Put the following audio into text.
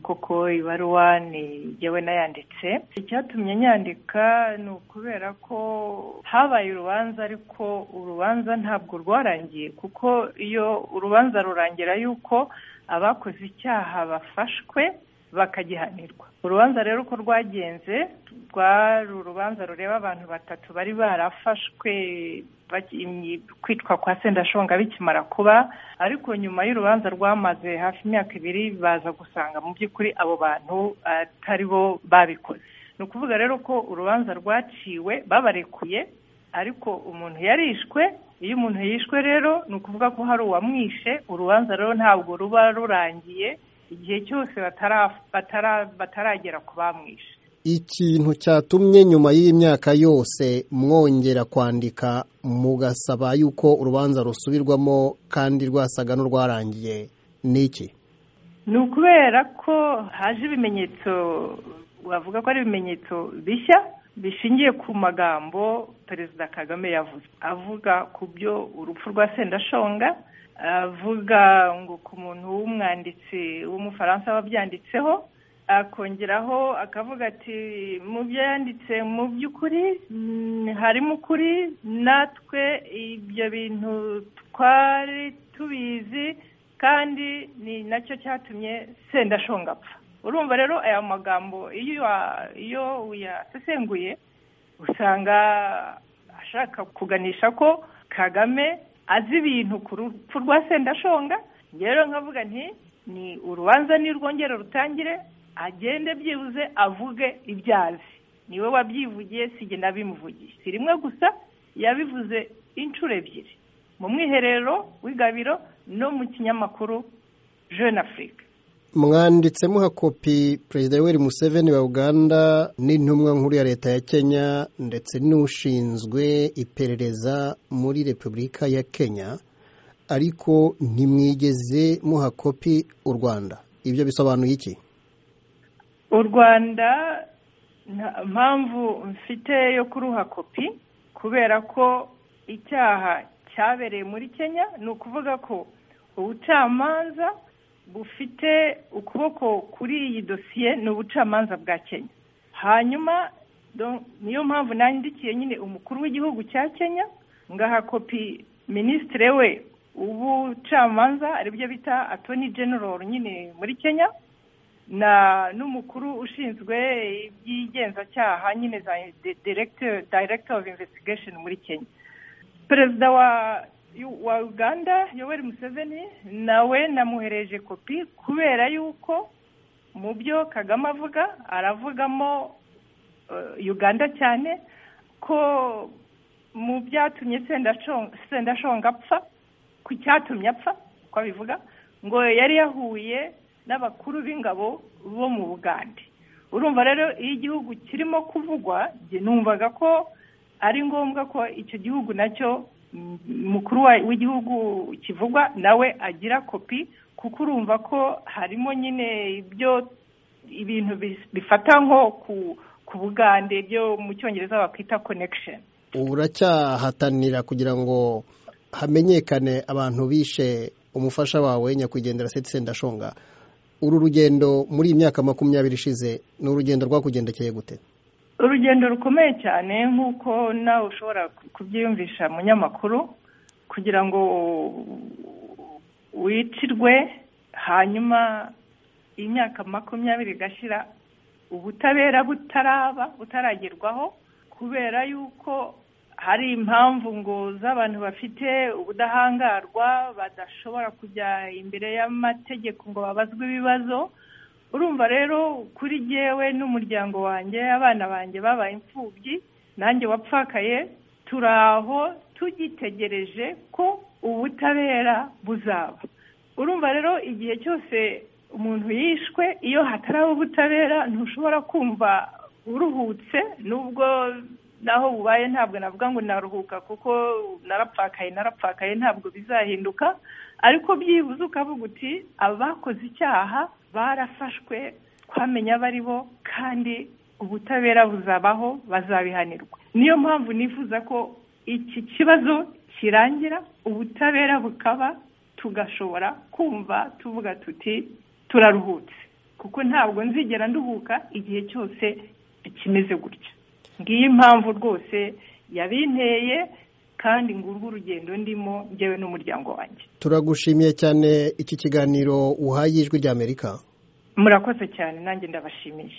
koko ibaruwa ni jyewe nayanditse icyatumye nyandika ni ukubera ko habaye urubanza ariko urubanza ntabwo rwarangiye kuko iyo urubanza rurangira yuko abakoze icyaha bafashwe bakagihanirwa urubanza rero uko rwagenze rwari urubanza rureba abantu batatu bari barafashwe kwitwa kwa sendashonga bikimara kuba ariko nyuma y'urubanza rwamaze hafi imyaka ibiri baza gusanga mu by'ukuri abo bantu atari bo babikoze ni ukuvuga rero ko urubanza rwaciwe babarekuye ariko umuntu yarishwe iyo umuntu yishwe rero ni ukuvuga ko hari uwamwishe urubanza rero ntabwo ruba rurangiye igihe cyose bataragera ku bamwishe ikintu cyatumye nyuma y'imyaka yose mwongera kwandika mugasaba yuko urubanza rusubirwamo kandi rwasaga n'urwarangiye ni iki ni ukubera ko haje ibimenyetso bavuga ko ari ibimenyetso bishya bishingiye ku magambo perezida kagame yavuze avuga ku byo urupfu rwa sendashonga avuga ngo ku muntu w'umwanditsi w'umufaransa wabyanditseho akongeraho akavuga ati mu byo yanditse mu by'ukuri harimo ukuri natwe ibyo bintu twari tubizi kandi ni nacyo cyatumye sendashonga apfa urumva rero aya magambo iyo uyasesenguye usanga ashaka kuganisha ko kagame azi ibintu ku rupfu rwa sendashonga rero nkavuga nti ni urubanza nirwongere rutangire agende byibuze avuge ibyo azi niwe wabyivugiye si nabimuvugiye si rimwe gusa yabivuze inshuro ebyiri mu mwiherero w'igabiro no mu kinyamakuru jeune afurika mwanditse muha kopi perezida yoweri museveni wa uganda n'intumwa nkuru ya leta ya kenya ndetse n'ushinzwe iperereza muri repubulika ya kenya ariko ntimwigeze muha kopi u rwanda ibyo bisobanuye iki u rwanda mpamvu mfite yo kuruha kopi kubera ko icyaha cyabereye muri kenya ni ukuvuga ko ubucamanza bufite ukuboko kuri iyi dosiye ni ubucamanza bwa kenya hanyuma niyo mpamvu nandikiye nyine umukuru w'igihugu cya kenya ngaha kopi minisitiri we w'ubucamanza aribyo bita atoni general nyine muri kenya na n'umukuru ushinzwe iby'igenzacyaha nyine za director of investigation muri kenya perezida wa wa uganda yoweri museveni nawe namuhereje kopi kubera yuko mu byo kagame avuga aravugamo uganda cyane ko mu byatumye sendashonga apfa ku cyatumye apfa uko abivuga ngo yari yahuye n'abakuru b'ingabo bo mu bugande urumva rero iyo igihugu kirimo kuvugwa numvaga ko ari ngombwa ko icyo gihugu nacyo mukuru w'igihugu kivugwa nawe agira kopi kuko urumva ko harimo nyine ibyo ibintu bifata nko ku bugande byo mu cyongereza bakwita connection uracyahatanira kugira ngo hamenyekane abantu bishe umufasha wawe nyakwigendera seti ndashonga uru rugendo muri iyi myaka makumyabiri ishize ni urugendo rwakugendekeye gute urugendo rukomeye cyane nk'uko nawe ushobora kubyiyumvisha munyamakuru kugira ngo wicirwe hanyuma imyaka makumyabiri igashira ubutabera butaraba butaragerwaho kubera yuko hari impamvu ngo z'abantu bafite ubudahangarwa badashobora kujya imbere y'amategeko ngo babazwe ibibazo urumva rero kuri jyewe n'umuryango wanjye abana banjye babaye imfubyi nanjye wapfakaye turi aho tugitegereje ko ubutabera buzaba urumva rero igihe cyose umuntu yishwe iyo hataraba ubutabera ntushobora kumva uruhutse nubwo naho bubaye ntabwo navuga ngo naruhuka kuko narapfakaye narapfakaye ntabwo bizahinduka ariko byibuze ukavuga uti abakoze icyaha barafashwe twamenya abo ari bo kandi ubutabera buzabaho bazabihanirwa niyo mpamvu nifuza ko iki kibazo kirangira ubutabera bukaba tugashobora kumva tuvuga tuti turaruhutse kuko ntabwo nzigera nduhuka igihe cyose bikimeze gutya ngiyi impamvu rwose yabinteye kandi ngurwa urugendo ndimo njyewe n'umuryango wanjye turagushimiye cyane iki kiganiro uhaye ijwi ry'amerika murakoze cyane nanjye ndabashimiye